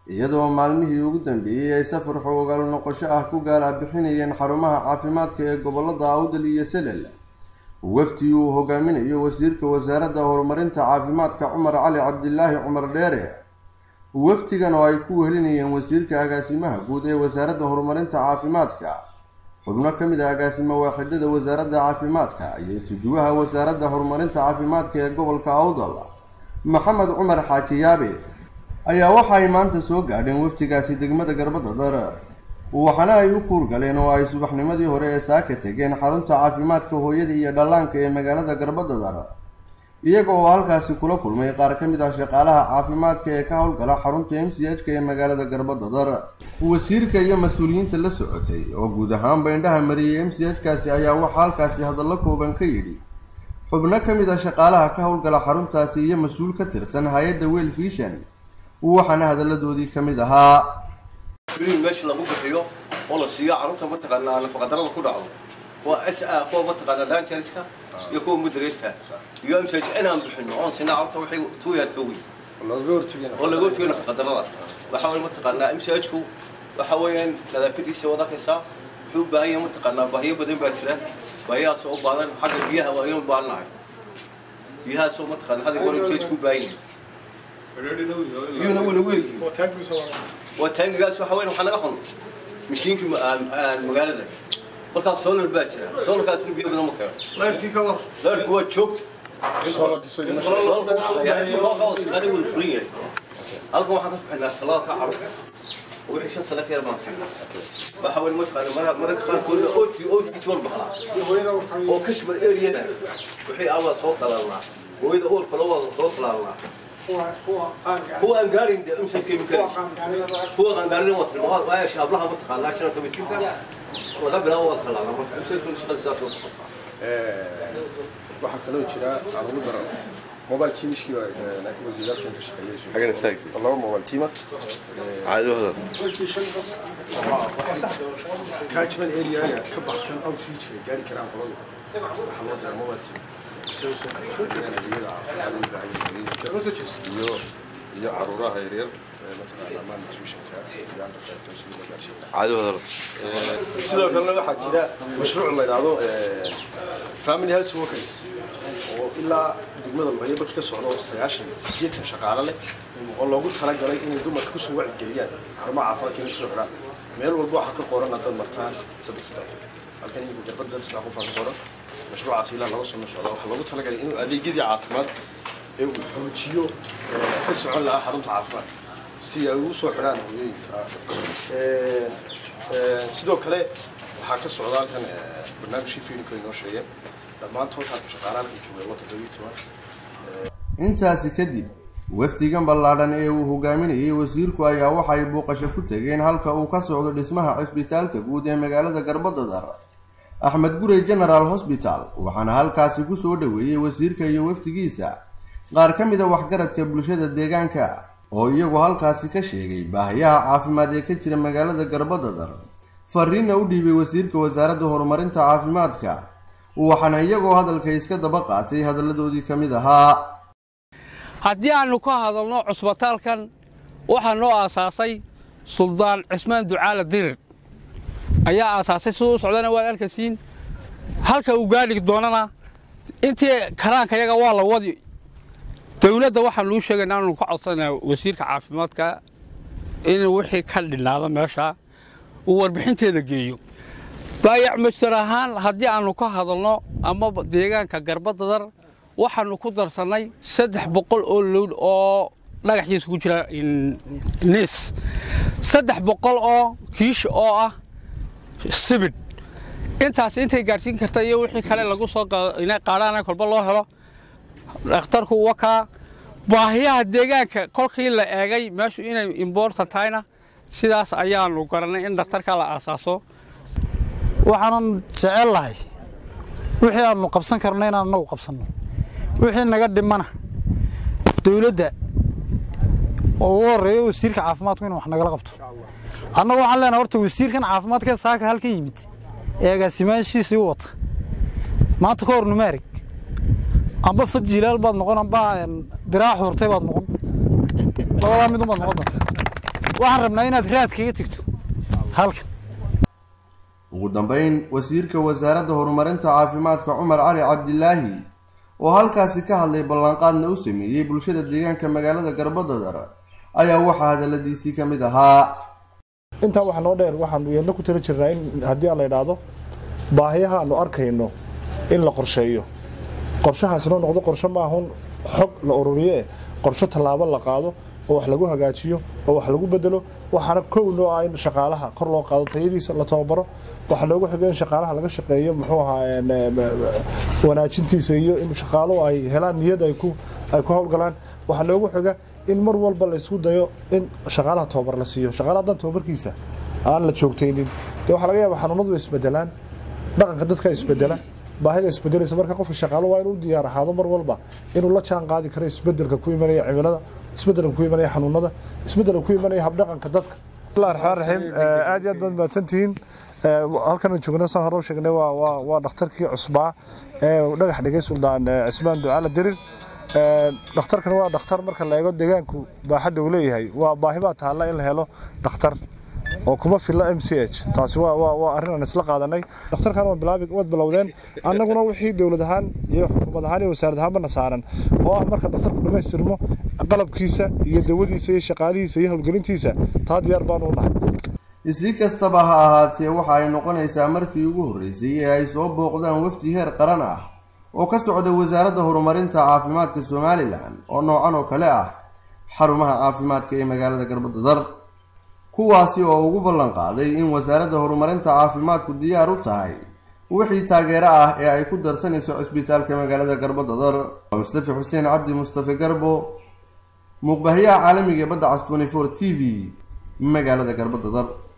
iyadoo maalmihii ugu dambeeyey ay safar xoogaal noqosho ah ku gaala bixinayeen xarumaha caafimaadka ee gobolada awdal iyo selel wafdi uu hogaaminayo wasiirka wasaaradda horumarinta caafimaadka cumar cali cabdilaahi cumar dheere wafdigan oo ay ku wehelinayeen wasiirka agaasimaha guud ee wasaaradda horumarinta caafimaadka xubno ka mid ah agaasimo waaxidada wasaaradda caafimaadka iyo isuduwaha wasaaradda horumarinta caafimaadka ee gobolka awdal maxamed cumar xaaji yaabe ayaa waxa ay maanta soo gaadheen wafdigaasi degmada garbadadar waxaana ay u kuurgaleen oo ay subaxnimadii hore ee saaka tegeen xarunta caafimaadka hooyada iyo dhallaanka ee magaalada garbadadar iyaga oo halkaasi kula kulmay qaar ka mid ah shaqaalaha caafimaadka ee ka howlgala xarunta m c h ka ee magaalada garbadadar wasiirka iyo mas-uuliyiinta la socotay oo guud ahaanba indhaha mariyey m c h kaasi ayaa waxaa halkaasi hadallo kooban ka yidhi xubno ka mid ah shaqaalaha ka howlgala xaruntaasi iyo mas-uul ka tirsan hay-adda wel fishan waxaana hadalladoodii ka mid ahaa meesha lagu bixiyo oo la siiyo carruurta mataqaanaa nafaqadarada ku dhacdo waa s a kuwa mataqaanaa lanjariska iyo kuwa mudareeska iyo msaj inaan bixino oon sinaa carruurta waxay tuuyaadka weyn oo laga hortagay nafaqadarada waxaa weeye mataqaanaa msajku waxa weeyaan nadaafadiisa wad arkaysaa wuxuu u baahan yahay mataqaanaa baahiyo badan baa jira baahiyahaasoo u baadan xagga biyaha waa ayaan baahannahay biyahaasoo mataqaanaa hadda hore msajku u baahan yahay biyuhuna wuna weelyihiin waa taangigaas waxa weyn waxaa naga xun mashiinkii magaalada markaas solar baa jira solarkaasna biyo badan ma keeno leerkii ka war leerku waa joogta shaqadii wada furan yahay halkan waxaan ka bixinaa talaalka carruurta oo wixii shan sano ka yar baan siinaa waxa weyn mataqaana mararka qaarkoodna ooti ooti jawal baxlaa oo kashmar areada wixii abaa soo talaalnaa hooyada uurka loo wada soo talaalnaa kuwa aan gaarin de imsa chemical kuwa aan gaarin waa tilmaamaad waa shaablaha ma taqaanaa shan toban jirka laga bilaabo waa talaala marka imsa shaqada saas oo socotaa waxaa kaloo jira aan ugu daro mobile teamskii wasiiraalkan ka حاجة نستاك shaqeeyay laba mobile teama عادي هذا catchment area ka baxsan outreachka gaari karaan qolada waxaa loo diraa mobile team isagoo soo kala adeegyada caafimaad u baahan iyo iyo caruuraha yaryar mataqaanaa malnutritionka iyo underdiagnosis gaarsiinta عادي هذا sidoo kalena waxaa jira mashruuc la yidhaahdo family health workers oo ilaa degmada luhayo barki ka socdo sagaashan siddeetan shaqaale leh oo loogu talagalay inay dumarka kusoo wacyigeliyaan xarumaha caafimaadka inay kusoo xidhaan meel walba waxaa ka qoran haddaad martaan saddex saddex halkan iminka garbada saddex qof aa ka qoran mashruucaas ilaa laba sano socda waxaa loogu talagalay inuu adeegyadii caafimaad ee uu xoojiyo ka socon lahaa xarunta caafimaadka si ay ugu soo xidhaan hooyooyinka sidoo kale waxaa ka socda halkan barnaamijkii fiilinka inoo sheegeen dhammaantood halka shaqaalaha halkan joogay waa toddobiyo toban intaasi kadib wafdigan ballaadhan ee uu hogaaminayay wasiirku ayaa waxay booqasho ku tegeen halka uu ka socdo dhismaha cisbitaalka guud ee magaalada garbadadar axmed gurey general hosbital waxaana halkaasi ku soo dhoweeyey wasiirka iyo wafdigiisa qaar ka mid a waxgaradka bulshada deegaanka oo iyagu halkaasi ka sheegay baahiyaha caafimaad ee ka jira magaalada garbadadar fariinna u dhiibay wasiirka wasaaradda horumarinta caafimaadka waxaana iyagoo hadalka iska daba qaatay hadalladoodii ka mid ahaa haddii aannu ka hadalno cusbitaalkan waxaa noo aasaasay suldaan cismaan ducaala dirir ayaa aasaasay siduu u socdana waad arkaysiin halka uu gaadhi doonana intii karaankayaga waa la wadi dawladda waxaan luu sheegayna aanu ka codsanaa wasiirka caafimaadka inuu wixii ka dhinaado meesha uu warbixinteeda geeyo baayac mastar ahaan haddii aannu ka hadalno ama deegaanka garbadadar waxaannu ku darsannay saddex boqol oo lowd oo dhagaxiisa ku jira niis saddex boqol oo kiish oo ah sibidh intaas intay gaadhsiin karta iyo wixii kale lagu soo inay qaadhaana kolba loo helo dhakhtarku wakaa baahiyaha deegaanka kolkii la eegay meeshu inay imbortant tahayna sidaas ayaannu garannay in dhakhtarka la aasaaso waxaanan jecel lahay wixii aannu qabsan karno inaan annagu qabsanno wixii naga dhimana dawladda oo ugu horreeyo wasiirka caafimaadku inuu wax nagala qabto annagu waxaan leenahay horta wasiirkan caafimaadka saaka halkan yimid ee agaasimaashiisii u wata maanta ka hor numaarig amba fad jilaal baad noqon amba diraac hurtay baad noqon labadaa mid unbaad noqon doonta waxaan rabnaa inaad raadkaga tegto halkan ugu dambeyn wasiirka wasaaradda horumarinta caafimaadka cumar cali cabdilaahi oo halkaasi ka hadlay ballanqaadna u sameeyey bulshada deegaanka magaalada garbadadar ayaa waxaa hadaladiisii ka mid ahaa intaa waxaa noo dheer waxaanu iyadna ku tala jirnaa in haddii aan la idhaahdo baahiyaha aanu arkayno in la qorsheeyo qorshahaasina noqdo qorshe maahun xog la ururiye qorshe tallaabo la qaado oo wax lagu hagaajiyo oo wax lagu bedelo waxaana kow noo ah in shaqaalaha kor loo qaado tayadiisa la tababaro waxaa noogu xiga in shaqaalaha laga shaqeeyo muxuu ahaa wanaajintiisa iyo in shaqaaluhu ay helaan niyad ay ku ay ku howlgalaan waxaa noogu xiga in mar walba la isku dayo in shaqaalaha tababar la siiyo shaqaalaha haddaan tababarkiisa aan la joogtaynin dee waxaa laga yaabaa xanuunadu way isbedelaan dhaqanka dadka isbedela baahida isbedelaysa marka qofka shaqaalo waa inuu diyaar ahaado mar walba inuu la jaan qaadi karo isbedelka ku imanaya cimilada isbedelka ku imanaya xanuunada isbedelka ku imanaya habdhaqanka dadka bismillahi raxmaan raxiim aad iyo aad baad mahadsantihiin halkan joogna saan hore u sheegnay waa waa waa dhakhtarkii cusbaa ee dhagax dhigay suldaan cismaan ducaala dirir dhakhtarkan waa dhakhtar marka la eego deegaanku baaxadda uu leeyahay waa baahi baa taalla in la helo dhakhtar oo kuma filla m c h taasi waa waa waa arrin aan isla qaadanay dhakhtarkan waa bilaabi waad bilowdeen annaguna wixii dowlad ahaan iyo xukuumad ahaan iyo wasaarad ahaanbana saaran oo ah marka dhakhtarku dhammaystirmo qalabkiisa iyo dawadiisa iyo shaqaalihiisa iyo howlgelintiisa taa diyaar baanu u nahay si kastaba ha ahaatee waxa ay noqonaysaa markii ugu horreysay ee ay soo booqdaan wafdi heer qaran ah oo ka socda wasaaradda horumarinta caafimaadka somalilan oo noocan oo kale ah xarumaha caafimaadka ee magaalada garbadadar kuwaasi oo ugu ballan qaaday in wasaaradda horumarinta caafimaadku diyaar u tahay wixii taageero ah ee ay ku darsanayso cisbitaalka magaalada garbadadar waa mustafi xuseen cabdi mustafe garbo muuqbahayaha caalamiga ee badda cas twenty four t v magaalada garbadadar